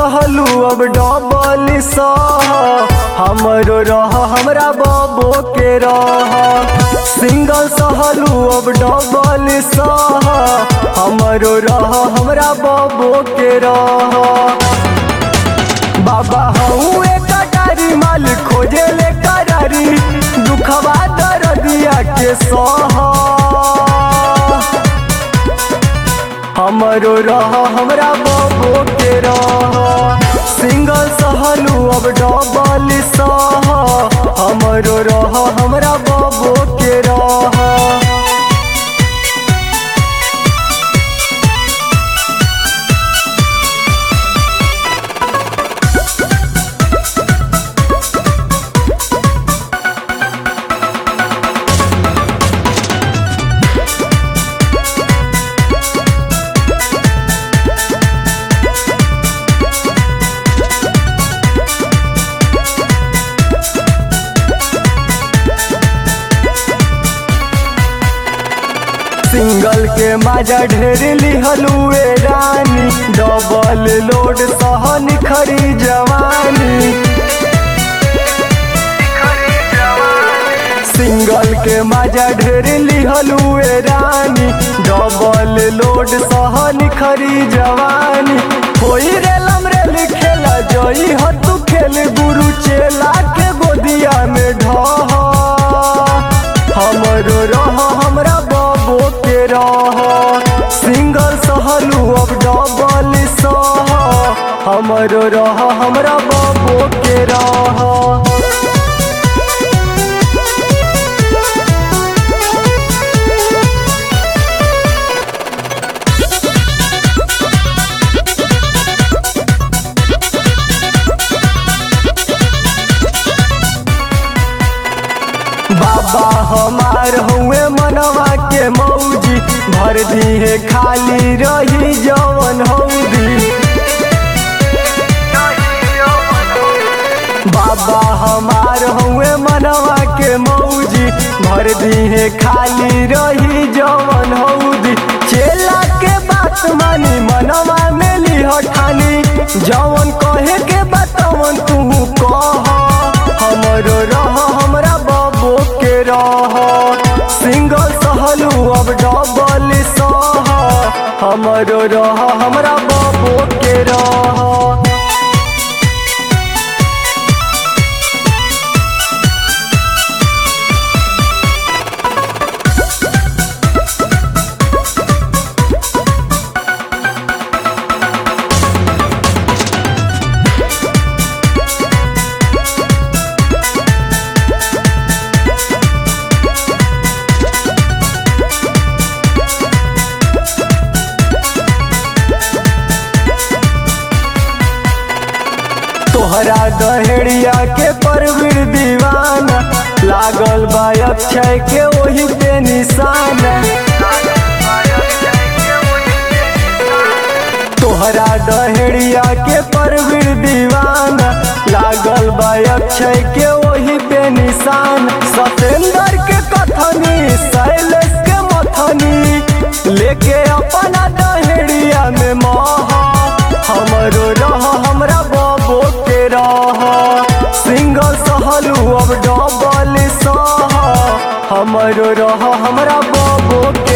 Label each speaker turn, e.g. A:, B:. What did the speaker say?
A: सहलू अब डबल सह हमरो रह हमरा बबो के रह सिंगल सहलू अब डबल सह हमरो रह हमरा बबो के रह बाबा हूँ एक कटारी माल खोजे ले करारी दुखवा दर्दिया के सह हमरो रह हमरा बबो के रह सिंगल सहलू अब डबल सह हमरो रह हमरा बबो के रह सिंगल के माजा ढेर लिहलुए रानी डबल लोड सहन खरी जवानी सिंगल के माजा ढेर लिहलुए रानी डबल लोड सहन खरी जवानी होई रे लमरेल खेला जई ह तू खेल गुरु चेला के गोदिया में ढह हमरो रह हमरा बबो के रह सिंगल सहलू अब डबल सह हमरो रह हमरा बबो के रह बाबा हमार हुए मनवा के मौजी भर दिए खाली रही जवन हौदी बाबा हमार हुए मनवा के मौजी भर दिए खाली रही जवन हौदी चेला के बात मानी मनवा में लिह ठानी जवन कहे के बतवन तू कह हमरो रह हमरा बबो के रह सिंगल सहलू अब डबल सह हमरो रह हमरा बबो के रह तोहरा दहेड़िया के परवीर दीवाना लागल बा अक्षय के वही पे निशाना तोहरा दहेड़िया के परवीर दीवाना लागल बा अक्षय के वही पे निशान सतेंद्र के कथनी शैलेश के मथनी लेके अपना दहेड़िया में महा हमरो रह हमरा बबो के रह सिंगल सहलू अब डबल सह हमरो रह हमरा बबो के